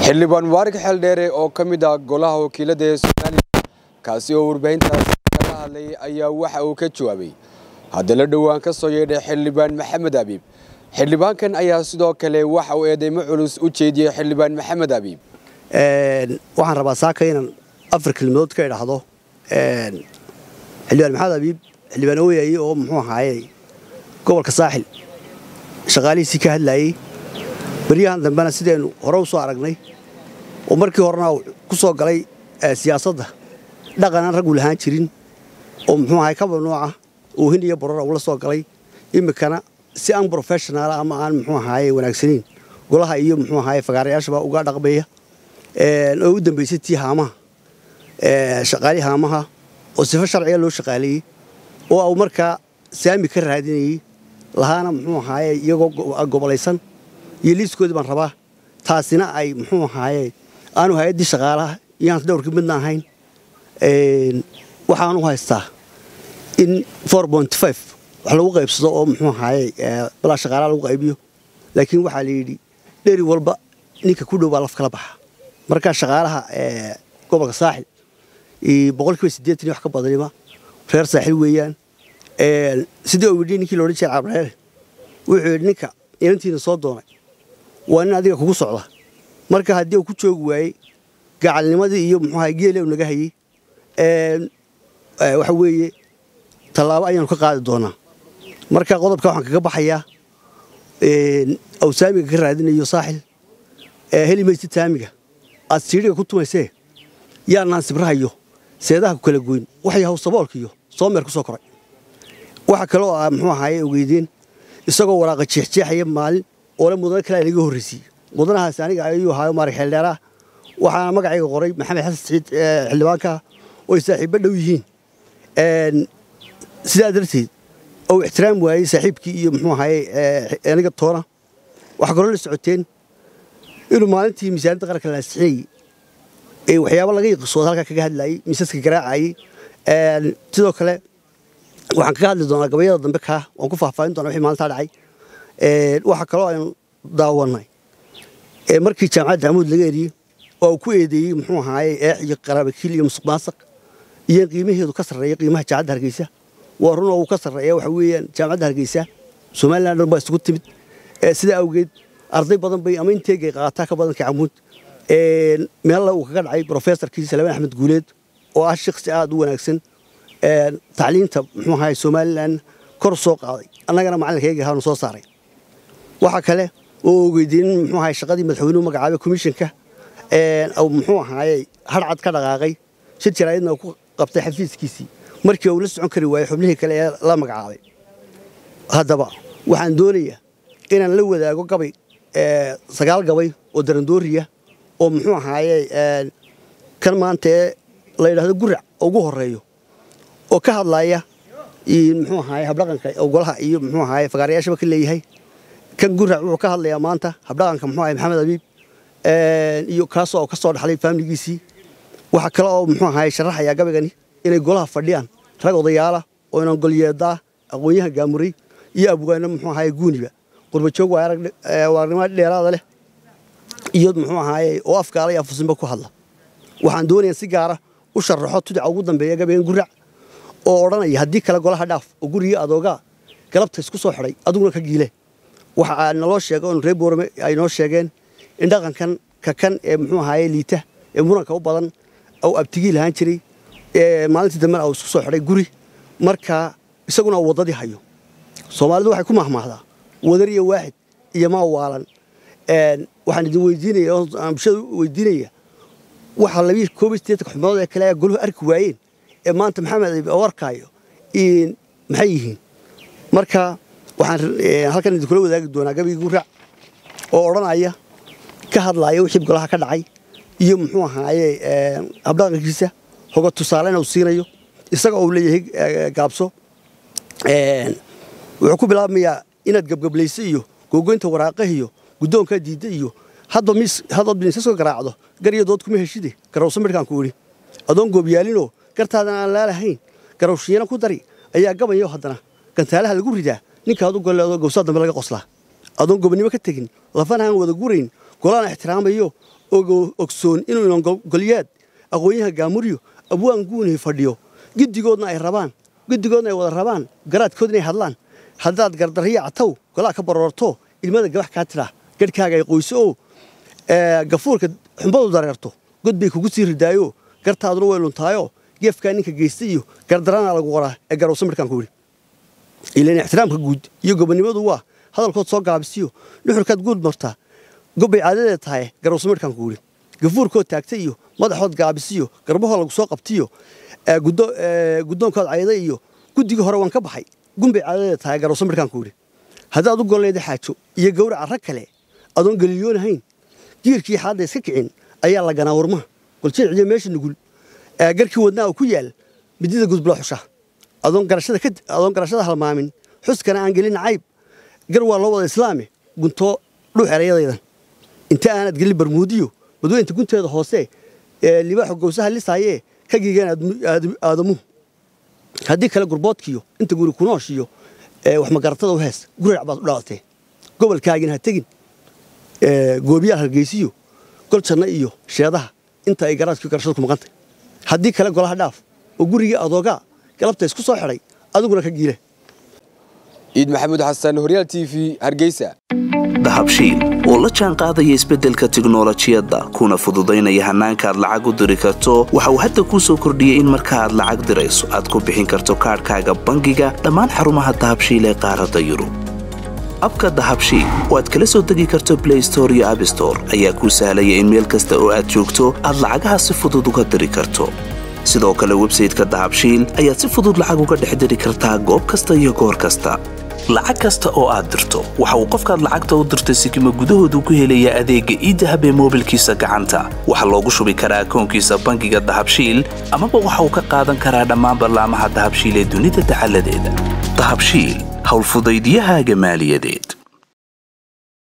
xildhibaan waarig xeeldheere oo ka mid ah golaha wakiilada ee soomaaliya kaasi oo warbaahintaasi kaga hadlayay ayaa waxa uu ka jawaabay haddana dhowaan ka soo yeedhay xildhibaan maxamed abiib xildhibaankan ayaa sidoo kale waxa uu eedeymo culus u jeediyey xildhibaan maxamed abiib waxaan rabaa saaka inaan afar kelmadood ka idhaahdo xildhibaan maxamed abiib xildhibaan ooyaye oo muxuu ahaaye gobolka saaxil shaqaalihiisii ka hadlaayey beryahan dambena sidaynu hore u soo aragnay oo markii horena ku soo galay siyaasadda dhaqan aan raggu lahaan jirin oo muxuu ahay kaba nooca oohin iyo borora ula soo galay iminkana si aan brofeshonaal ama aan muxuu ahaaye wanaagsanayn golaha iyo muxuu ahaaye fagaarayaashaba uga dhaqmaya oo u dambaysay tii haamaha shaqaali haamaha oo sifo sharciga loo shaqaaleeyey oo au markaa saami ka raadinayey lahaana muxuu ahaaye iyagoo gobolaysan iyo liiskoodii baan rabaa taasina ay muxuu ahaaye aanu hay-addii shaqaalaha iyaan dhowrkii midna ahayn waxaan u haystaa in wax lagu qaybsado oo muxuu ahaaye balaa shaqaalaha lagu qaybiyo laakiin waxaa la yidhi dheri walba ninka ku dhow baa laf kala baxa markaa shaqaalaha gobolka saaxil boqolkiiba siddeetan iyo wax ka badanima reer saaxil weeyaan sidii uu yidhi ninkii loodhan jiray cabreele wuxuu yidhi ninka inantiina soo doonay waa nin adiga kugu socda marka haddii uu ku joogi waayey gacalnimadii iyo muxuu ahay geele u naga hayey waxa weeye tallaabo ayaanu ka qaadi doonaa marka qodobka waxaan kaga baxayaa awsaamiga ka raadinayo saaxil heli maysid saamiga aad siidhiga ku tumaysee yaanaan sibrahayo seedaha ku kala goyn waxay haw saboolkiiyo soomeer ku soo koray waxa kale oo ah muxuu ahaaye ogeydeen isagoo waraaqa jeexjeexaya maalin oole mudane kale laga horraysiiyey mudanahaasi aniga ayuu ahaayo maarig xeeldheeraah waxaana magacayga qoray maxamed xasan saciid xildhibaanka oo ay saaxiibbo dhow yihiin sidaa darteed ou ixtiraam waayey saaxiibkii iyo muxuu ahaaye aniga toona waxaa kaloo la socoteen inuu maalintii miisaaniyadda qaranka la ansixinayey waxyaabo laga yiqisooda halkaa kaga hadlaayey miisaska garaacayey sidoo kale waxaan kaga hadli doonaa gabayada dambe kaa waan ku faahfaahin doonaa wixii maalintaa dhacay waxaa kaloo aynu daawannay markii jaamacadda amuud laga eriyey oo uu ku eedeeyey muxuu ahaaye eex iyo qaraabakiil iyo musuq maasaq iyo in qiimaheedu ka sarreeya qiimaha jaamacadda hargeysa waa run oo uu ka sarreeya waxa weeyaan jaamacadda hargeysa somaliland dhan baa isugu timid sidaa awgeed arday badan bay ama inteegay qaataa ka badanka camuud meella uu kaga dhacay brofesorkii salmaan axmed guuleed oo ah shaqsi aad u wanaagsan tacliinta muxuu ahaye somaliland kor soo qaaday annagana macalinkayga ahaanu soo saaray waxaa kale oo ogeydiin muxuu ahaye shaqadii madaxweynuhu magacaabay komishanka muxuu ahaaye harcad ka dhaqaaqay shir jaraa'idna uu ku qabtay xafiiskiisii markii uu la socon kari waayey xubnihii kale ee la magacaabay haddaba waxaan doonayaa inaan la wadaago gabay sagaal gabay oo darandooriya oo muxuu ahaaye kan maanta ee la yidhahdo gurac ugu horreeyo oo ka hadlaya muxuu ahaaye habdhaqanka golaha iyo muxuu ahaaye fagaarayaashaba ka leeyahay kan gurac wuxuu ka hadlayaa maanta habdhaqanka muxuu ahaye maxamed abiib iyo kaasoo ka soo dhaxlay faamiligiisii waxaa kale oo muxuu ahaaye sharaxayaa gabaygani inay golaha fadhiyaan rag odayaala oo inan golyeedaa aqoon-yahan gaamuray iyo abwaano muxuu ahaaye guuniba qurbajoog waa aragnimo dheeraada leh iyo muxuu ahaaye oo afgaala iyo afusinba ku hadla waxaan doonayaa si gaara u sharaxo tudica ugu dambeeya gabaygan gurac oo odhanaya haddii kale golaha dhaaf oo gurigii adoogaa galabta isku soo xidhay adiguna ka giile waxa naloo sheega oon reer boorame ay noo sheegeen in dhaqankan ka kan ee muxuu ahaaye liita ee muranka u badan ou abtigii lahaan jiray maalintii dambena uu isku soo xidhay guri markaa isaguna uu waddadii hayo soomaalidu waxay ku mahmaahdaa wadar iyo waaxid iyo maa waalan waxaan idin weydiinaya oo aan bulshada weydiinaya waxa labii koob iyo siddeetanka xubnood ee kale ayaa goluhu arki waayeen ee maanta maxamed oo arkaayo maxay yihiin marka waxaan halkan idinkula wadaagi doonaa gabayga gurac oo odhanaya ka hadlaaya wixii golaha ka dhacay iyo muxuu ahaaye habdhaqankiisa hoga tusaalena uu siinayo isaga uu leeyahay gaabso wuxuu ku bilaabmayaa inaad gebgablayso iyo googoynta waraaqah iyo guddoonkaa diidda iyo haddaad miisaska garaacdo gar iyo dood kuma heshide garawso midhkaan ku idhi adoon goobyaalinoo gartaadan aan laalahayn garawshiina ku dari ayaa gabanyo haddana gantaalaha lagu ridaa ninkaad u golleedo gowsaa dambe laga qoslaa adoon gobonnimo ka tegin lafana aan wada gurayn golaan ixtiraamayo ogsoon inuu inongolyaad aqoonyaha gaamuryo abwaan guunay fadhiyo giddigoodna ay rabaan giddigoodna ay wada rabaan garaadkood inay hadlaan haddaad gardarriya cataw golaa ka baroorto ilmada gabax kaa tidhaa garhkaaga ay qoyso oo gafuurka xumbadu dareerto god bay kugu sii ridaayo gartaaduna way luntaayo geefkaa ninka geysta iyo gardarana lagu qoraa ee garowsa midhkaan ku yidhi ilan ixtiraamka guud iyo gobonnimadu waa hadalkood soo gaabisiyo nuxurkaad guud martaa gobbay caadadeed tahay garowsa midhkaan ku yidhi gafuurkood taagta iyo madaxood gaabisiyo garbahoo lagu soo qabtiyo guddoonkood cayda iyo guddigii hore waan ka baxay gunbay caadadeed tahay garowsa midhkaan ku yidhi haddaad u golleeda xaajo iyo gawraca rag kale adoon geliyoonahayn giirkii xaadda iska kicin ayaa la ganaa warmaha goljeeciyo meesha nugul garkii wadnaa ku yaal midida gudbula xusha adoon garashada halmaamin xuskana aan gelin cayb gar waa loo wada islaame guntoo dhuux erayadaydan inta aanad gelin barmuudiyo badweynta gunteeda hoose libaaxo gowsaha lisaayee ka giigeen aadamuhu haddii kale gurboodkiyo inta guri kunooshiyo waxmagaratada u hees gurac baad u dhalatee gobolkaagina ha tegin goobiyaal hargeysiyo gol janno iyo sheedaha inta ay garaadkii garashada ku maqantay haddii kale golaha dhaaf oo gurigii adoogaa galabta isku soo xidhay adiguna ka giile ciid maxamuud xasan horyaal t v hargeysa dahabshiil oo la jaan qaadaya isbeddelka tiknolojiyadda kuna fududaynaya hannaanka aad lacag u diri karto waxa uu hadda kuu soo kordhiyey in marka aad lacag dirayso aad ku bixin karto kaadhkaaga bangiga dhammaan xarumaha dahabshiil ee qaaradda yurub abka dahabshiil oo aad kala soo degi karto blay store iyo abstore ayaa kuu sahlaya in meel kasta oo aad joogto aad lacagaha si fudud uga diri karto sidoo kale websayteka dahabshiil ayaad si fudud lacag uga dhex diri kartaa goob kasta iyo goor kasta lacag kasta oo aad dirto waxa uu qofkaad lacagta u dirtay sikima gudahoodu ku helayaa adeegga iidahab ee moobilkiisa gacanta waxaa loogu shubi karaa akoonkiisa bangiga dahabshiil amaba waxa uu ka qaadan karaa dhammaan ballaamaha dahabshiil ee dunida dacaladeeda dahabshiil howlfudaydyahaaga maaliyadeed